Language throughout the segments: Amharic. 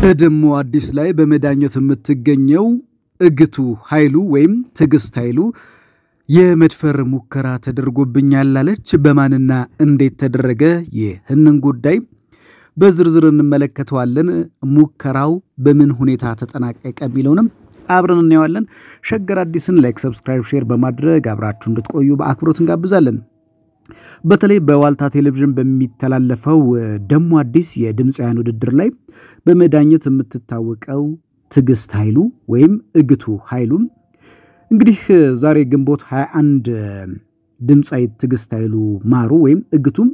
በደሞ አዲስ ላይ በመዳኘት የምትገኘው እግቱ ኃይሉ ወይም ትዕግስት ኃይሉ የመድፈር ሙከራ ተደርጎብኛል አለች። በማንና እንዴት ተደረገ? ይህንን ጉዳይ በዝርዝር እንመለከተዋለን። ሙከራው በምን ሁኔታ ተጠናቀቀ የሚለውንም አብረን እናየዋለን። ሸገር አዲስን ላይክ፣ ሰብስክራይብ፣ ሼር በማድረግ አብራችሁ እንድትቆዩ በአክብሮት እንጋብዛለን። በተለይ በዋልታ ቴሌቪዥን በሚተላለፈው ደሞ አዲስ የድምፃውያን ውድድር ላይ በመዳኘት የምትታወቀው ትዕግስት ኃይሉ ወይም እግቱ ኃይሉ እንግዲህ ዛሬ ግንቦት 21 ድምፃዊት ትዕግስት ኃይሉ ማሩ ወይም እግቱም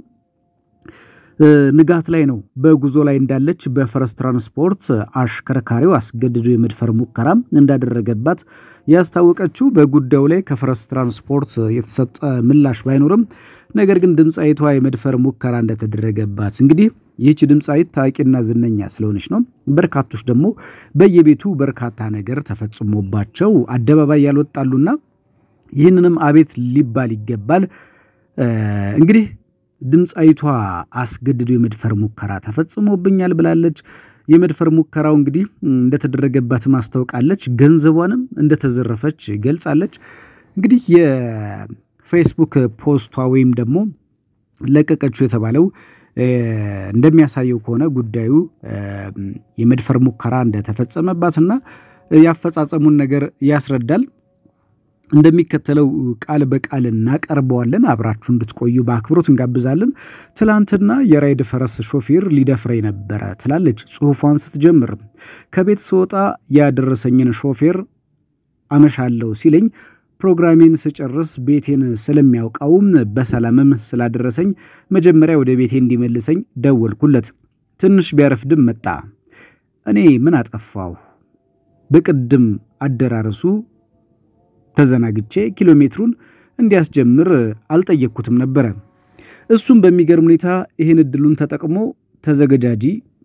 ንጋት ላይ ነው በጉዞ ላይ እንዳለች በፈረስ ትራንስፖርት አሽከርካሪው አስገድዶ የመድፈር ሙከራ እንዳደረገባት ያስታወቀችው በጉዳዩ ላይ ከፈረስ ትራንስፖርት የተሰጠ ምላሽ ባይኖርም ነገር ግን ድምፃዊቷ የመድፈር ሙከራ እንደተደረገባት እንግዲህ ይህች ድምፃዊት ታዋቂና ዝነኛ ስለሆነች ነው። በርካቶች ደግሞ በየቤቱ በርካታ ነገር ተፈጽሞባቸው አደባባይ ያልወጣሉና ይህንንም አቤት ሊባል ይገባል። እንግዲህ ድምፃዊቷ አስገድዶ የመድፈር ሙከራ ተፈጽሞብኛል ብላለች። የመድፈር ሙከራው እንግዲህ እንደተደረገባት ማስታወቃለች። ገንዘቧንም እንደተዘረፈች ገልጻለች። እንግዲህ የፌስቡክ ፖስቷ ወይም ደግሞ ለቀቀችው የተባለው እንደሚያሳየው ከሆነ ጉዳዩ የመድፈር ሙከራ እንደተፈጸመባትና ያፈጻጸሙን ነገር ያስረዳል። እንደሚከተለው ቃል በቃል እናቀርበዋለን። አብራችሁ እንድትቆዩ በአክብሮት እንጋብዛለን። ትላንትና የራይድ ፈረስ ሾፌር ሊደፍረኝ ነበረ ትላለች ጽሑፏን ስትጀምር። ከቤት ስወጣ ያደረሰኝን ሾፌር አመሻለሁ ሲለኝ ፕሮግራሜን ስጨርስ ቤቴን ስለሚያውቀውም በሰላምም ስላደረሰኝ መጀመሪያ ወደ ቤቴ እንዲመልሰኝ ደወልኩለት። ትንሽ ቢያረፍድም መጣ። እኔ ምን አጠፋሁ? በቅድም አደራረሱ ተዘናግቼ ኪሎ ሜትሩን እንዲያስጀምር አልጠየቅኩትም ነበረ። እሱም በሚገርም ሁኔታ ይህን እድሉን ተጠቅሞ ተዘገጃጂ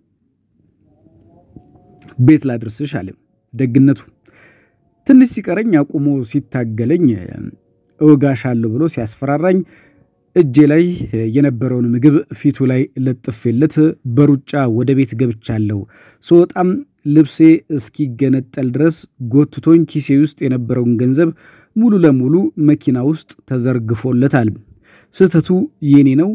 ቤት ላድርስሽ አለ። ደግነቱ ትንሽ ሲቀረኝ አቁሞ ሲታገለኝ እወጋሻለሁ ብሎ ሲያስፈራራኝ እጄ ላይ የነበረውን ምግብ ፊቱ ላይ ለጥፌለት በሩጫ ወደ ቤት ገብቻለሁ። ስወጣም ልብሴ እስኪገነጠል ድረስ ጎትቶኝ ኪሴ ውስጥ የነበረውን ገንዘብ ሙሉ ለሙሉ መኪና ውስጥ ተዘርግፎለታል። ስህተቱ የኔ ነው፣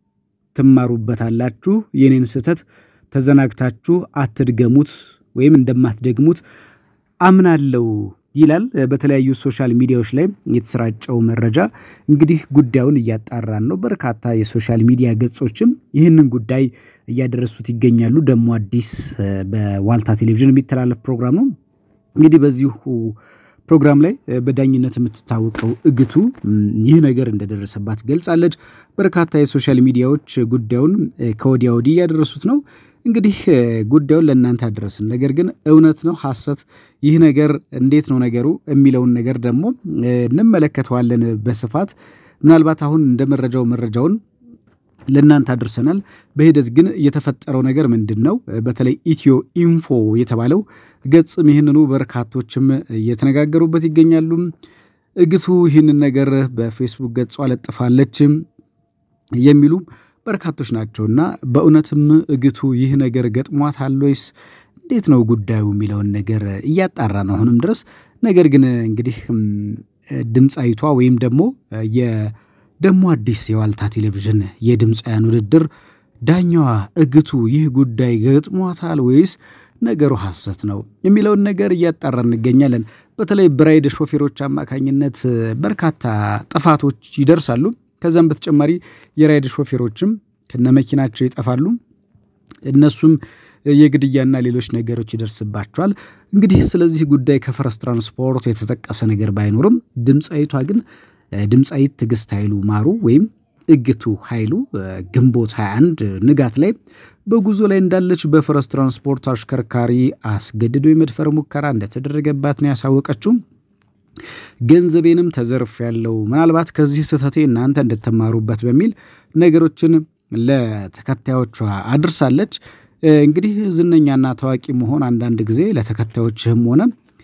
ትማሩበታላችሁ። የኔን ስህተት ተዘናግታችሁ አትድገሙት ወይም እንደማትደግሙት አምናለው ይላል። በተለያዩ ሶሻል ሚዲያዎች ላይ የተሰራጨው መረጃ እንግዲህ ጉዳዩን እያጣራን ነው። በርካታ የሶሻል ሚዲያ ገጾችም ይህንን ጉዳይ እያደረሱት ይገኛሉ። ደሞ አዲስ በዋልታ ቴሌቪዥን የሚተላለፍ ፕሮግራም ነው። እንግዲህ በዚሁ ፕሮግራም ላይ በዳኝነት የምትታወቀው እግቱ ይህ ነገር እንደደረሰባት ገልጻለች። በርካታ የሶሻል ሚዲያዎች ጉዳዩን ከወዲያ ወዲህ እያደረሱት ነው። እንግዲህ ጉዳዩን ለእናንተ አደረስን። ነገር ግን እውነት ነው ሐሰት፣ ይህ ነገር እንዴት ነው ነገሩ የሚለውን ነገር ደግሞ እንመለከተዋለን በስፋት ምናልባት አሁን እንደ መረጃው መረጃውን ለእናንተ አድርሰናል። በሂደት ግን የተፈጠረው ነገር ምንድን ነው? በተለይ ኢትዮ ኢንፎ የተባለው ገጽም ይህንኑ በርካቶችም እየተነጋገሩበት ይገኛሉ። እግቱ ይህንን ነገር በፌስቡክ ገጿ ለጥፋለች የሚሉ በርካቶች ናቸውና በእውነትም እግቱ ይህ ነገር ገጥሟታል ወይስ እንዴት ነው ጉዳዩ የሚለውን ነገር እያጣራ ነው አሁንም ድረስ። ነገር ግን እንግዲህ ድምፃዊቷ ወይም ደግሞ የደሞ አዲስ የዋልታ ቴሌቪዥን የድምፃውያን ውድድር ዳኛዋ እግቱ ይህ ጉዳይ ገጥሟታል ወይስ ነገሩ ሐሰት ነው የሚለውን ነገር እያጣራ እንገኛለን። በተለይ በራይድ ሾፌሮች አማካኝነት በርካታ ጥፋቶች ይደርሳሉ። ከዛም በተጨማሪ የራይድ ሾፌሮችም ከነመኪናቸው ይጠፋሉ። እነሱም የግድያና ሌሎች ነገሮች ይደርስባቸዋል። እንግዲህ ስለዚህ ጉዳይ ከፈረስ ትራንስፖርት የተጠቀሰ ነገር ባይኖርም ድምፃዊቷ ግን ድምፃዊት ትዕግስት ኃይሉ ማሩ ወይም እግቱ ኃይሉ ግንቦት 21 ንጋት ላይ በጉዞ ላይ እንዳለች በፈረስ ትራንስፖርት አሽከርካሪ አስገድዶ የመድፈር ሙከራ እንደተደረገባት ነው ያሳወቀችው። ገንዘቤንም ተዘርፍ ያለው ምናልባት ከዚህ ስህተቴ እናንተ እንድትማሩበት በሚል ነገሮችን ለተከታዮቿ አድርሳለች። እንግዲህ ዝነኛና ታዋቂ መሆን አንዳንድ ጊዜ ለተከታዮችህም ሆነ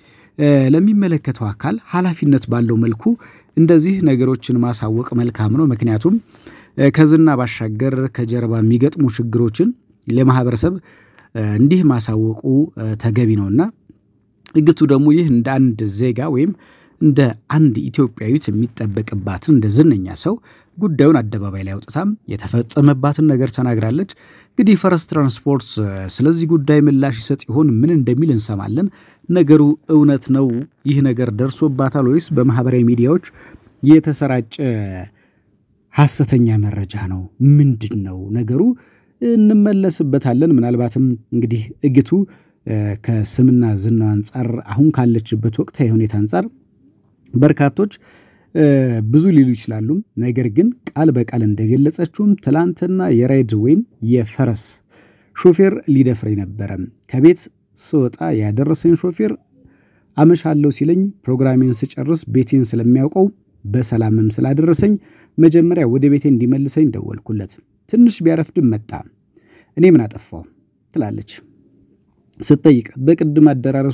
ለሚመለከተው አካል ኃላፊነት ባለው መልኩ እንደዚህ ነገሮችን ማሳወቅ መልካም ነው። ምክንያቱም ከዝና ባሻገር ከጀርባ የሚገጥሙ ችግሮችን ለማህበረሰብ እንዲህ ማሳወቁ ተገቢ ነውና እግቱ ደግሞ ይህ እንደ አንድ ዜጋ ወይም እንደ አንድ ኢትዮጵያዊት የሚጠበቅባትን እንደ ዝነኛ ሰው ጉዳዩን አደባባይ ላይ አውጥታም የተፈጸመባትን ነገር ተናግራለች። እንግዲህ ፈረስ ትራንስፖርት ስለዚህ ጉዳይ ምላሽ ይሰጥ ይሆን? ምን እንደሚል እንሰማለን። ነገሩ እውነት ነው? ይህ ነገር ደርሶባታል ወይስ በማህበራዊ ሚዲያዎች የተሰራጨ ሐሰተኛ መረጃ ነው? ምንድን ነው ነገሩ? እንመለስበታለን። ምናልባትም እንግዲህ እግቱ ከስምና ዝናው አንጻር አሁን ካለችበት ወቅታዊ ሁኔታ አንጻር በርካቶች ብዙ ሊሉ ይችላሉ። ነገር ግን ቃል በቃል እንደገለጸችውም ትላንትና የራይድ ወይም የፈረስ ሾፌር ሊደፍረኝ ነበረ። ከቤት ስወጣ ያደረሰኝ ሾፌር አመሻለሁ ሲለኝ ፕሮግራሜን ስጨርስ ቤቴን ስለሚያውቀው በሰላምም ስላደረሰኝ መጀመሪያ ወደ ቤቴ እንዲመልሰኝ ደወልኩለት። ትንሽ ቢያረፍድም መጣ። እኔ ምን አጠፋው ትላለች ስትጠይቅ በቅድም አደራረሱ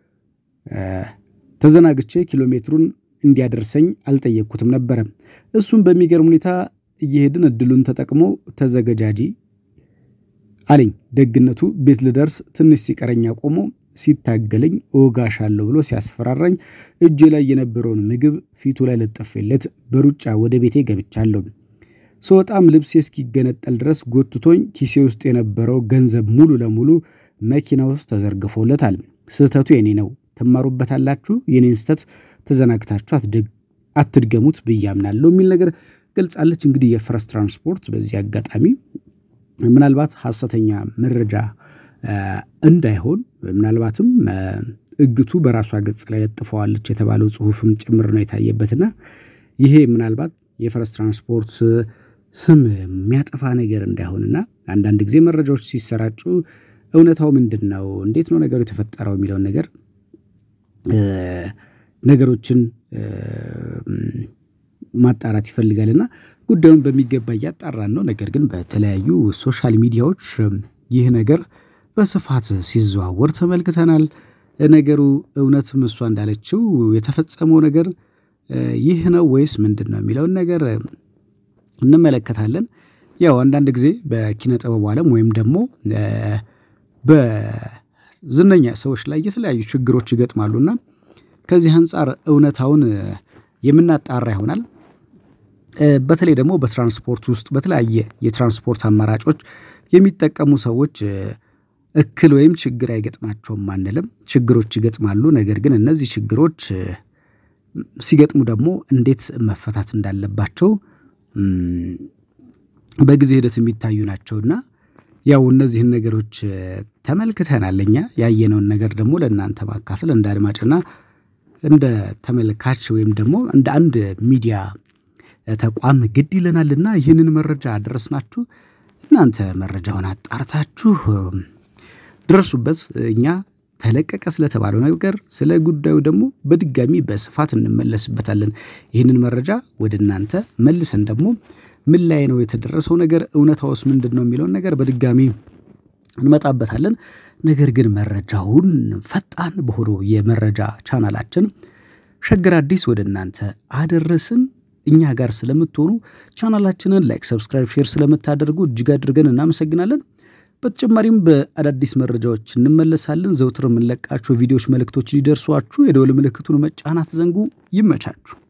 ተዘናግቼ ኪሎ ሜትሩን እንዲያደርሰኝ አልጠየቅኩትም ነበረ። እሱም በሚገርም ሁኔታ እየሄድን እድሉን ተጠቅሞ ተዘገጃጂ አለኝ። ደግነቱ ቤት ልደርስ ትንሽ ሲቀረኝ ቆሞ ሲታገለኝ እወጋሻለሁ ብሎ ሲያስፈራራኝ እጄ ላይ የነበረውን ምግብ ፊቱ ላይ ለጥፌለት በሩጫ ወደ ቤቴ ገብቻለሁ። ስወጣም ልብሴ እስኪገነጠል ድረስ ጎትቶኝ ኪሴ ውስጥ የነበረው ገንዘብ ሙሉ ለሙሉ መኪና ውስጥ ተዘርግፎለታል። ስህተቱ የኔ ነው፣ ትማሩበታላችሁ። የኔን ስህተት ተዘናግታችሁ አትድገሙት ብዬ አምናለሁ የሚል ነገር ገልጻለች። እንግዲህ የፈረስ ትራንስፖርት በዚህ አጋጣሚ ምናልባት ሐሰተኛ መረጃ እንዳይሆን ምናልባትም እግቱ በራሷ ገጽ ላይ ለጥፈዋለች የተባለው ጽሑፍም ጭምር ነው የታየበትና ይሄ ምናልባት የፈረስ ትራንስፖርት ስም የሚያጠፋ ነገር እንዳይሆንና አንዳንድ ጊዜ መረጃዎች ሲሰራጩ እውነታው ምንድን ነው፣ እንዴት ነው ነገሩ የተፈጠረው የሚለውን ነገር ነገሮችን ማጣራት ይፈልጋልና ጉዳዩን በሚገባ እያጣራን ነው። ነገር ግን በተለያዩ ሶሻል ሚዲያዎች ይህ ነገር በስፋት ሲዘዋወር ተመልክተናል። ነገሩ እውነትም እሷ እንዳለችው የተፈጸመው ነገር ይህ ነው ወይስ ምንድን ነው የሚለውን ነገር እንመለከታለን። ያው አንዳንድ ጊዜ በኪነ ጥበቡ ዓለም ወይም ደግሞ በዝነኛ ሰዎች ላይ የተለያዩ ችግሮች ይገጥማሉና ከዚህ አንጻር እውነታውን የምናጣራ ይሆናል። በተለይ ደግሞ በትራንስፖርት ውስጥ በተለያየ የትራንስፖርት አማራጮች የሚጠቀሙ ሰዎች እክል ወይም ችግር አይገጥማቸውም አንልም። ችግሮች ይገጥማሉ። ነገር ግን እነዚህ ችግሮች ሲገጥሙ ደግሞ እንዴት መፈታት እንዳለባቸው በጊዜ ሂደት የሚታዩ ናቸውና ያው እነዚህን ነገሮች ተመልክተናል። እኛ ያየነውን ነገር ደግሞ ለእናንተ ማካፈል እንደ አድማጭና እንደ ተመልካች ወይም ደግሞ እንደ አንድ ሚዲያ ተቋም ግድ ይለናልና ይህንን መረጃ አደረስናችሁ። እናንተ መረጃውን አጣርታችሁ ድረሱበት። እኛ ተለቀቀ ስለተባለው ነገር ስለ ጉዳዩ ደግሞ በድጋሚ በስፋት እንመለስበታለን። ይህንን መረጃ ወደ እናንተ መልሰን ደግሞ ምን ላይ ነው የተደረሰው ነገር፣ እውነታውስ ምንድን ነው የሚለውን ነገር በድጋሚ እንመጣበታለን። ነገር ግን መረጃውን ፈጣን በሆነው የመረጃ ቻናላችን ሸገር አዲስ ወደ እናንተ አደረስን። እኛ ጋር ስለምትሆኑ ቻናላችንን ላይክ፣ ሰብስክራይብ፣ ሼር ስለምታደርጉ እጅግ አድርገን እናመሰግናለን። በተጨማሪም በአዳዲስ መረጃዎች እንመለሳለን። ዘውትር የምንለቃቸው ቪዲዮዎች መልእክቶች ሊደርሷችሁ የደወል ምልክቱን መጫናት ዘንጉ። ይመቻችሁ።